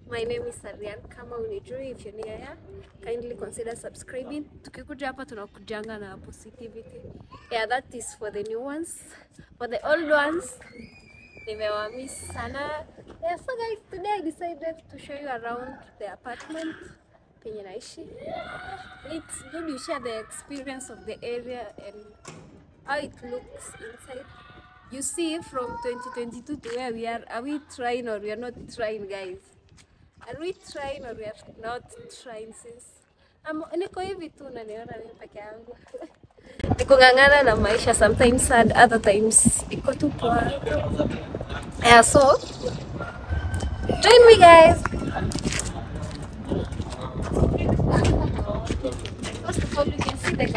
My name is Arian. Kama unijui, if you're new here, kindly consider subscribing. Tukikuja hapa tunakujanga na positivity. Yeah, that is for the new ones. For the old ones, nimewamiss sana. Yeah, so guys, today I decided to show you around the apartment penye naishi. It's good you share the experience of the area and how it looks inside. You see from 2022 to where we are, are we trying or we are not trying guys? Are we trying or we are not trying since Amo, niko hivi tu naniona mimi peke yangu. Niko ng'ang'ana na maisha sometimes sad, other times iko tu poa. Yeah, so join me guys. First of all, you can see the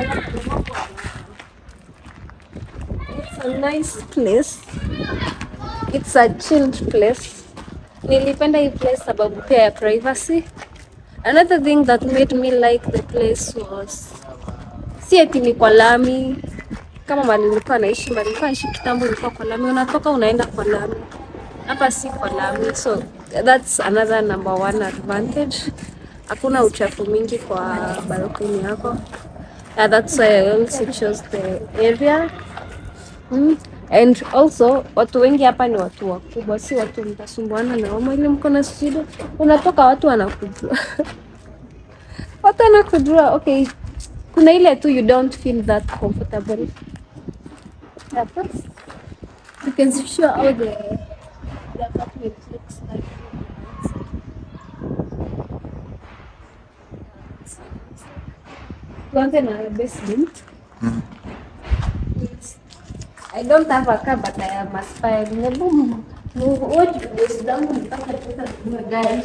It's a nice place. It's a chilled place. Nilipenda hii place sababu pia ya privacy. Another thing that made me like the place was si eti ni kwa lami kama mali nilikuwa naishi, mali nilikuwa naishi kitambo ilikuwa kwa lami, unatoka unaenda kwa lami. Hapa si kwa lami, so that's another number one advantage. Hakuna uchafu mingi kwa balcony yako. Yeah, that's why I also chose the area. Mm. And also watu wengi hapa ni watu wakubwa, si watu mtasumbuana na wao ili mko na shida. Unatoka watu wanakujua watu wanakujua. Okay, kuna ile tu you don't feel that comfortable. Yeah, first, you can show how the, the apartment looks like. Tuanze na basement. It's I don't have a car, but I am aspiring. Hebu m- m- watch videos zangu mpaka tutaweza kununua gari.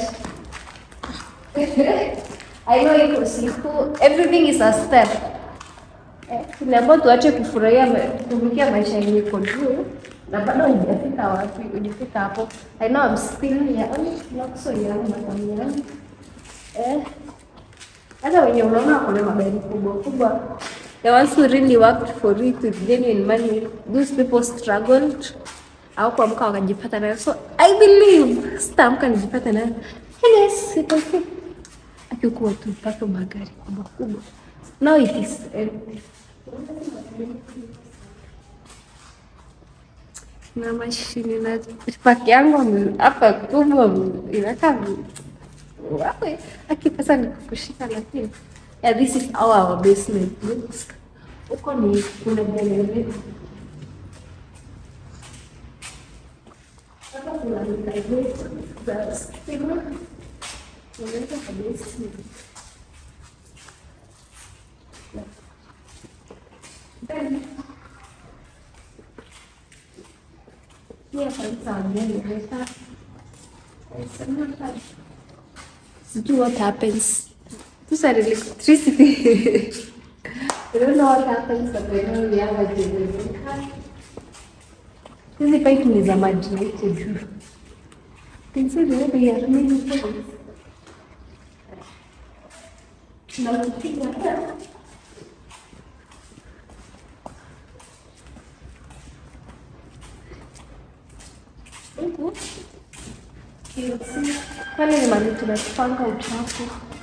I know iko siku, everything is a step. Eh, Tuliambiwa tuache kufurahia ma- kurukia maisha yenye iko juu na bado hujafika wapi, hujafika hapo. I know I'm still young, not so young, but I'm young. Eh, hata wenye unaona wako na magari kubwa kubwa, the ones who really worked for it with genuine money, those people struggled au kuamka wakajipata nayo. So I believe sitaamka nijipata nayo. Yes, it will fit. Akikuwa tu mpaka magari kubwa kubwa. Now it is empty. na mashine na paki yangu ame- hapa kubwa inakaa vi- wawe akipesa ni kukushika lakini yeah, this is how our basement looks huko ni kuna generator hapa kuna mikazo za stima unaweza kwa basement then here for some generator sijui what happens These are electricity. I don't know what happens but I know we have a generator. Hizi pipe ni za maji na huko juu. Can see the way they are running things. Na ukipiga hapa, huku you see, pale ni mahali tunapanga uchafu.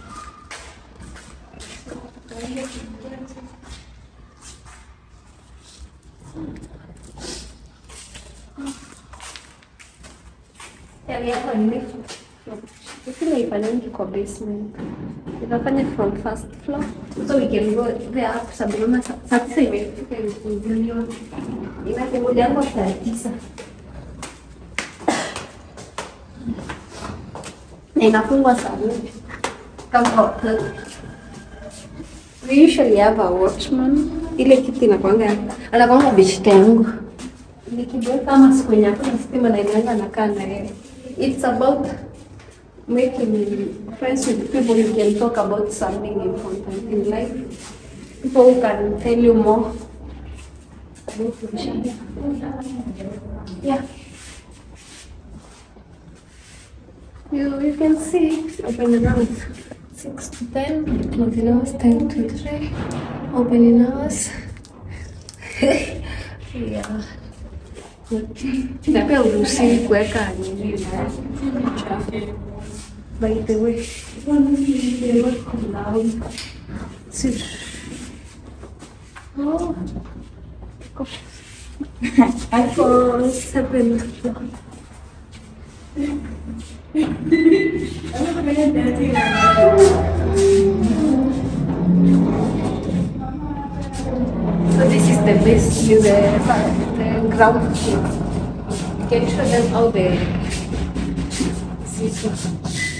Yaani hapa ni Sisi naifanyangi kwa basement. Tunafanya from first floor. So we can go there up sababu naona saa saa tisa imefika imefunguliwa. Inakungojango saa tisa. Na inafungwa saa nne. Kama hotel. We usually have a watchman. Ile kitu inakwanga anakwanga beshte yangu. Nikijua kama siku yenye hakuna stima na inaenda nakaa na yeye. It's about making friends with people you can talk about something important in life. People who can tell you more about your shida. Yeah. You, you can see opening hours 6 to 10, closing hours 10 to 3, opening hours. yeah. Na pia uruhusiwi kuweka nini na By the way, they work loud. See. Oh. For seven. So this is the base, the, the ground floor. Can you show them how the system?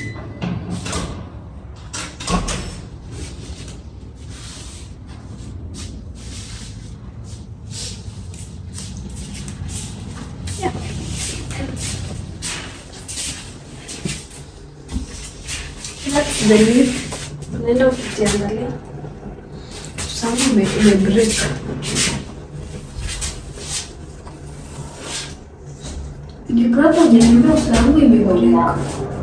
That's the lift. Unaenda ukijiangalia. Sound ime, ime break. Ukipata ujiambia usangu ime break.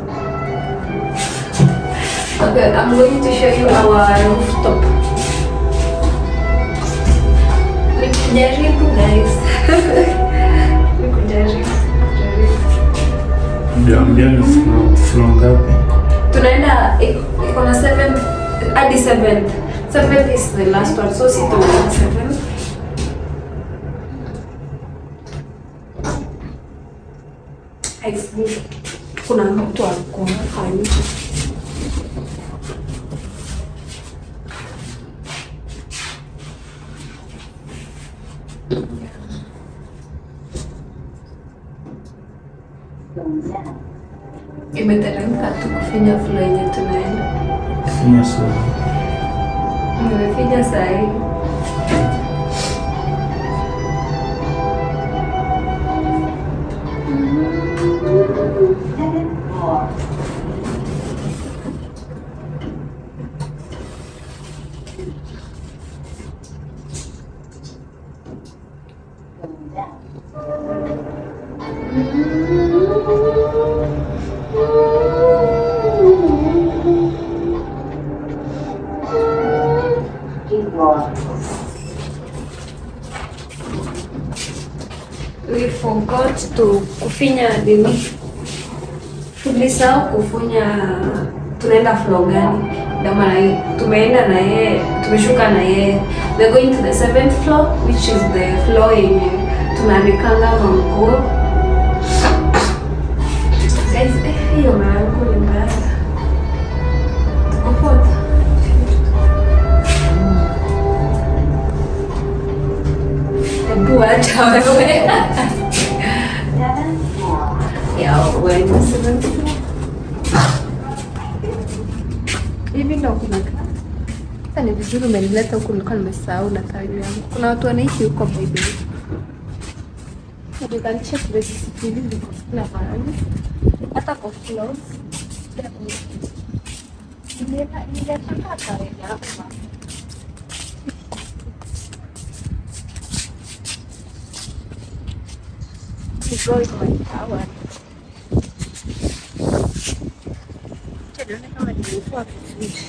Okay, I'm going to show you our rooftop. Nikujaribu guys. Nikujaribu. Kujaribu. Mjaambia ni floor- floor ngapi? tunaenda iko iko na seventh hadi seventh seventh is the last one so sitaona seventh I think kuna mtu alikuwa hapa nje imeteremka tu kufinya flo yenye tunaenda Finya sura. nimefinya saa hii we forgot to kufinya nini tulisahau kufunya tunaenda floor gani ndio maana hii- tumeenda na yeye tumeshuka na yeye we're going to the seventh floor which is the floor yenye tunaandikanga manguo guys eh, hiyo mayangu ni mbaya tuko poa hebu acha wewe ya wewe ni seventh floor hivi ndo kuna sasa ni vizuri umenileta huku, nilikuwa nimesahau na tawi yangu. Kuna watu wanaishi huko by the way. You can check the CCTV ziko kila mahali, hata kwa floors. Nilienda- nilienda tawi hapa. To go in my tower. Acha nione kama nimevua vizuri.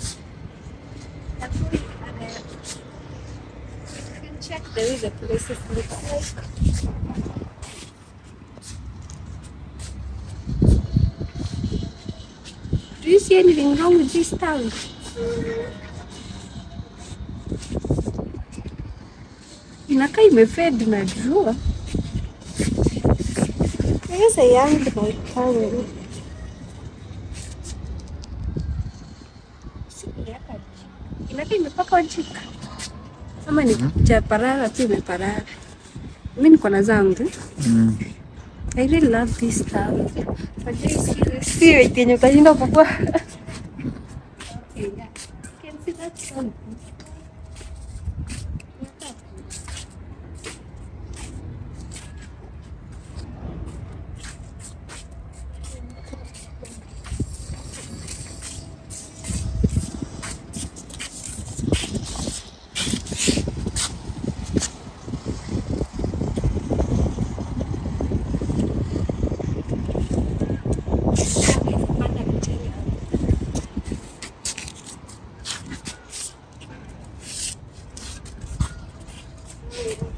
You can check the way the places look like. Do you see anything wrong with this town? Inakaa imefed na jua. There's a young boy coming. Inakaa imepakwa jika ama ni chaparara tu imeparara. Mi niko na zangu. Mm. I really love this town. Unajua hii si- si wait yenye utashinda kukua. Okay, yeah. You can see that sun.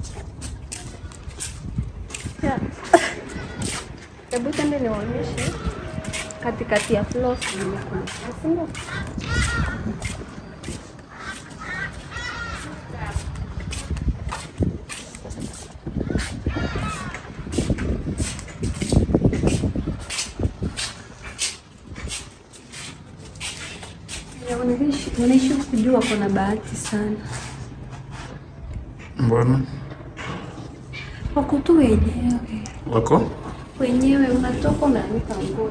Yeah. Hebu tende niwaonyeshe. katikati ya floors zimekuja, si ndio? Ya, wanaishi wanaishi kujua kuna bahati sana, Mbona wako tu wenyewe wako wenyewe, unatoka unaanika nguo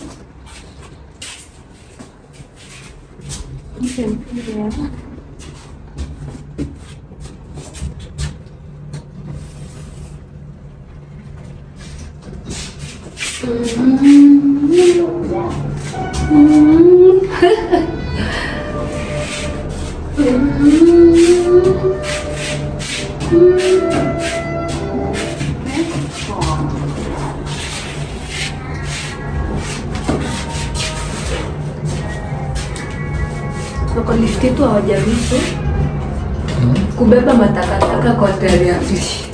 Mpe mpira. Wako lift yetu hawajaruhusu kubeba matakataka kwa gari ya lift.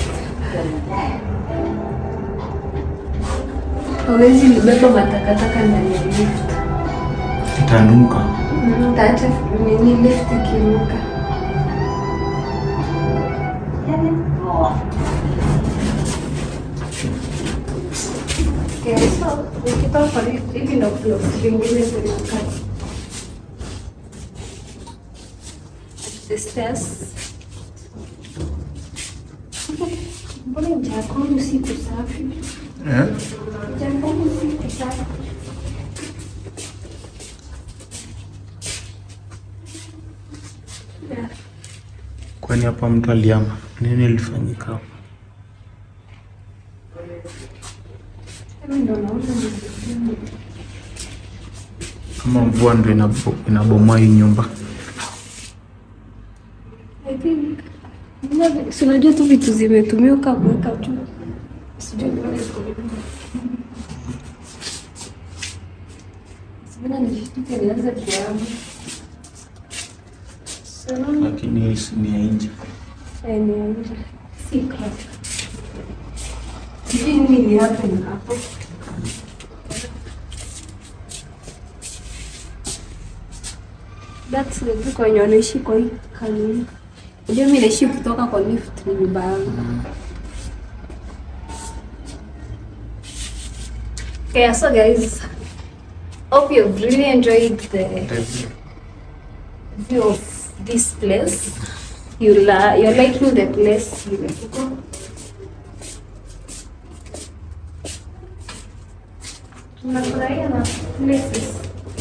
Hawezi libeba matakataka ndani ya lift. itanuka? Mm, Taacha nini lift ikiruka. Okay, so ukitoka kwa lift hivi ndo floors zingine zinakaa. the stairs. Mbona jakoni usiku safi? Eh? Jakoni usiku safi. Yeah. Kwani hapa mtu aliama? Nini ilifanyika hapa? Mimi ndo naona ni Kama mvua ndo inabo- inabomoa hii nyumba. I think Mbona- si unajua tu vitu zimetumika kuweka juu. Sijui mbona iko hivi. Sibona nijishtuke nianze kuama. Salama. Lakini hii si ni ya nje. Eneo nje. Si kazi. Sijui nini ni hapo na hapo. That's the book wenye wanaishi kwa hii kanuni. Unajua mimi naishi kutoka kwa lift ni nyumba yangu. Okay, so guys, hope you've really enjoyed the view of this place. You la you're liking the place nimefika. Tunafurahia na places.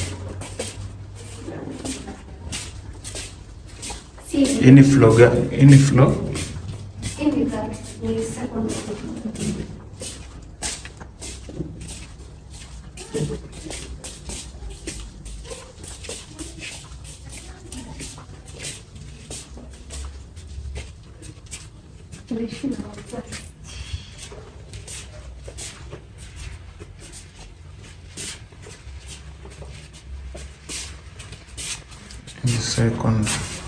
Si Hii ni floor gani? Hii ni floor? hivi ka ni second floor. Tunaishi na wazazi. Hii second.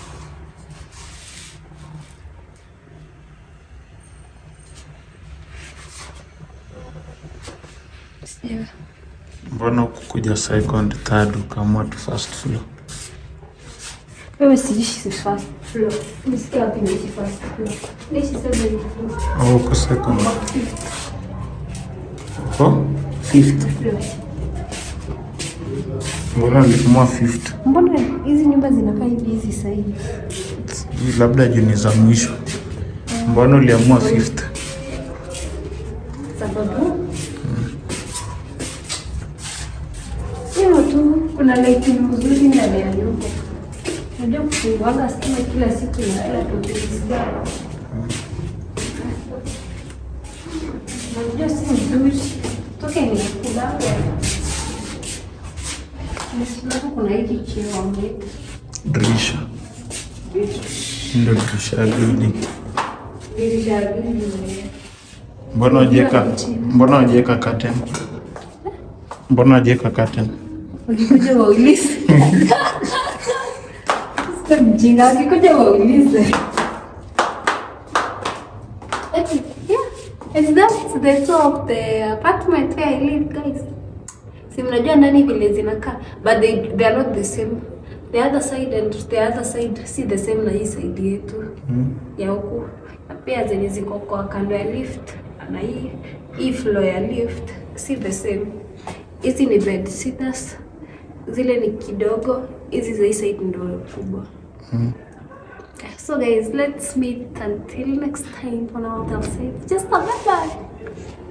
Yeah. Mbona hukukuja second, third ukaamua tu first floor? Wewe siishi first floor. Nisikia wapi naishi first floor. Naishi seventh floor. Au uko second? Uko fifth. Floor. Mbona uliamua fifth? Mbona hizi nyumba zinakaa hivi hizi sasa hivi? Hii labda juu ni za mwisho. Mbona uliamua fifth? Sababu hiyo tu, kuna lighting mzuri ndani ya nyumba. Unajua kufunguanga stima kila siku na kila tukiisikia. Unajua si mzuri. Toke ni kulala. Nisikia kuna hiki kioo ambacho Dirisha. Hii Ndio dirisha ya building. dirisha mbili. Mbona wajieka mbona wajieka curtain? Mbona wajieka curtain? Wakikuja waulize. Sasa mjinga, wakikuja waulize. Yeah, and that's the tour of the apartment where I live, guys. Si mnajua ndani vile zinakaa but they, they are not the same. The other side and the other side si the same na hii side yetu Mm. ya huku na pia zenye ziko kwa kando ya lift na hii hii floor ya lift si the same. Hizi ni bed sitters, zile ni kidogo, hizi za hii side ndio kubwa. So guys, let's meet until next time on our hotel site. Just a bye bye.